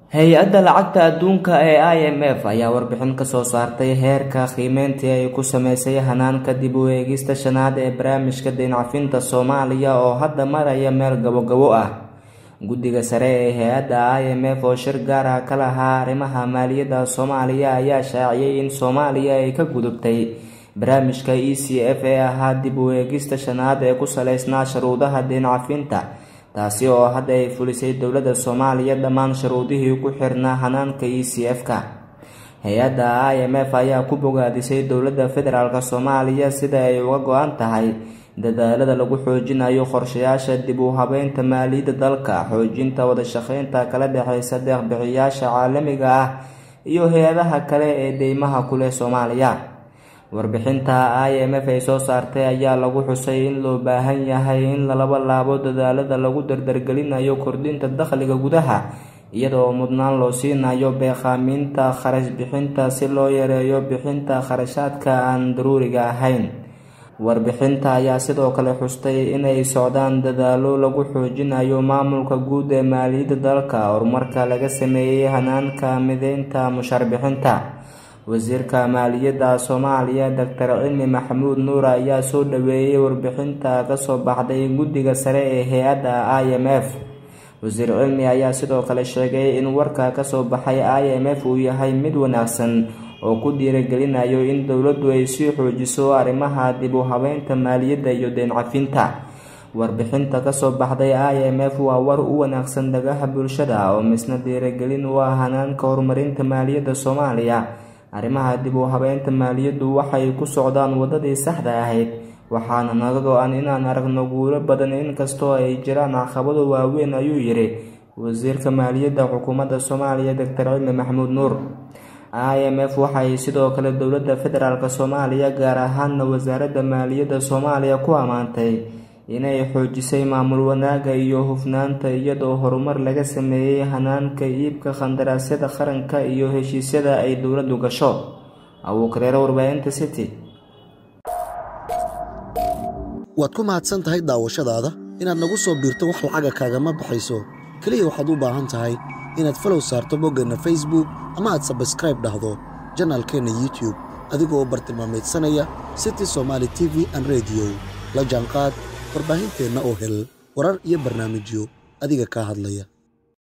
hay-adda lacagta adduunka ee i m f ayaa warbixin kasoo saartay heerka qiimeyntii ay ku sameysay hanaanka dib u eegista shanaad ee barnaamijka dayncafinta soomaaliya oo hadda maraya meel gabogabo ah guddiga sare ee hay-adda i m f oo shir gaar ah ka lahaa arrimaha maaliyadda soomaaliya ayaa shaaciyay in soomaaliya ay ka gudubtay barnaamijka e c f ee ahaa dib u eegista shanaad ee ku saleysnaa shuruudaha dayncafinta taasi oo hadda ay fulisay dowladda soomaaliya dhammaan shuruudihii ku xirnaa hanaanka e c f-ka hay-adda i m f ayaa ku bogaadisay dowladda federaalk soomaaliya sida ay uga go-an tahay dadaalada lagu xoojinayo qorshayaasha dib u habeynta maaliyadda dalka xoojinta wadashaqeynta kala dhexeysa deeqbixiyaasha caalamiga ah iyo hay-adaha kale ee deymaha kuleh soomaaliya warbixinta i m f ay soo saartay ayaa lagu xusay in loo baahan yahay in lalaba laabo dadaalada lagu dardargelinayo kordhinta dakhliga gudaha iyada oo mudnaan loo siinayo beeqaaminta kharash bixinta si loo yareeyo bixinta kharashaadka aan daruuriga ahayn warbixinta ayaa sidoo kale xustay inay socdaan dadaalo lagu xoojinayo maamulka guud ee maaliyadda dalka horumarka laga sameeyey hanaanka mideynta mushaarbixinta wasiirka maaliyadda soomaaliya doctor cilmi maxamuud nuur ayaa soo dhaweeyey warbixinta kasoo baxday guddiga sare ee hay-adda i m f wasiir cilmi ayaa sidoo kale sheegay in warka kasoo baxay i m f uu yahay mid wanaagsan oo ku dhiiragelinayo in dowladdu ay sii xoojiso arrimaha dib u habeynta maaliyadda iyo deyncafinta warbixinta kasoo baxday i m f waa war u wanaagsan dhagaha bulshada oo misna dhiiragelin u ah hanaanka horumarinta maaliyadda soomaaliya arrimaha dib u habeynta maaliyaddu waxay ku socdaan waddadii saxda ahayd waxaana naga go-an inaan aragno guulo badan inkastoo ay jiraan caqabado waaweyn ayuu yidhi wasiirka maaliyadda xukuumadda soomaaliya doctor cilmi maxamuud nuur i m f waxay sidoo kale dowladda federaalk soomaaliya gaar ahaana wasaaradda maaliyadda soomaaliya ku ammaantay inay xoojisay maamul wanaaga iyo hufnaanta iyadoo horumar laga sameeyey hanaanka iibka khandaraasyada qaranka iyo heshiisyada ay dowladdu gasho abuukareero warbaahinta city waad ku mahadsan tahay daawashadaada inaad nagu soo biirto wax lacaga kaagama baxayso keliya waxaad u baahan tahay inaad falow saarto boggeenna facebook ama aad sabskraib dhahdo janaalkeenna youtube adigoo bartilmaameedsanaya city somaali t v an rediyo la jaanqaad warbaahinteenna oo hel warar iyo barnaamijyo adiga kaa hadlaya